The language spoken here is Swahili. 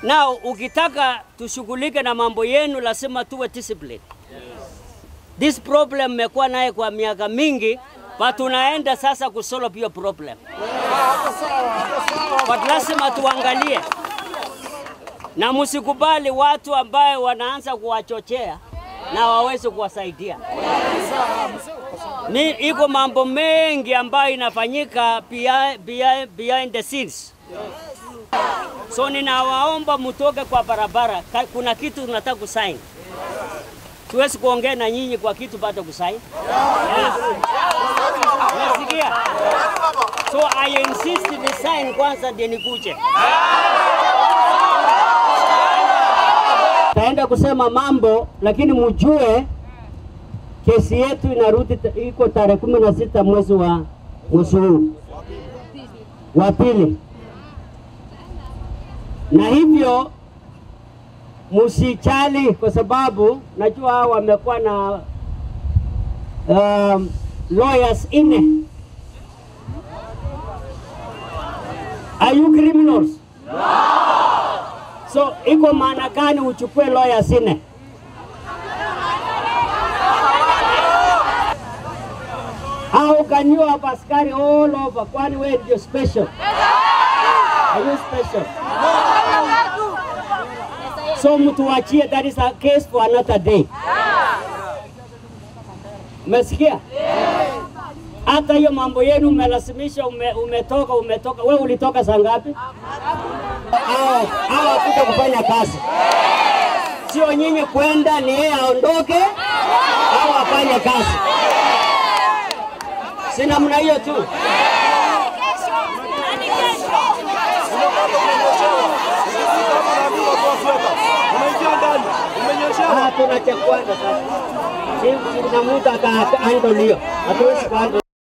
Now ukitaka tushughulike na mambo yenu, lazima tuwe discipline. This problem mmekuwa naye kwa miaka mingi, but tunaenda sasa kusolve hiyo problem, but lazima tuangalie na msikubali watu ambaye wanaanza kuwachochea na waweze kuwasaidia. Ni iko mambo mengi ambayo inafanyika behind, behind, behind the scenes. So ninawaomba mtoke kwa barabara, Ka- kuna kitu tunataka kusaini. Siwezi kuongea na nyinyi kwa kitu bado kusaini. Yes. Nasikia? So I insist ni sign kwanza ndio nikuje. Taenda kusema mambo lakini mjue kesi yetu inarudi ta- iko tarehe kumi na sita mwezi wa mwezi huu wa pili, na hivyo msichali, kwa sababu najua hao wamekuwa na um, lawyers ine. Are you criminals? So iko maana gani uchukue lawyers ine? How can you have askari all over? Kwani wewe ndio special? Are you special? So mtuachie, that is a case for another day. Umesikia? Hata hiyo mambo yenu umelazimisha, ume, umetoka umetoka. Wewe ulitoka saa ngapi? Hao hao kuja kufanya kazi, sio nyinyi kwenda, ni yeye aondoke au afanye kazi. Si namna hiyo tu. Umeingia ndani, umenyeshewa. Ah, tunachekwana sasa. Si kuna mtu akaandolio, hatuwezi kuandolio.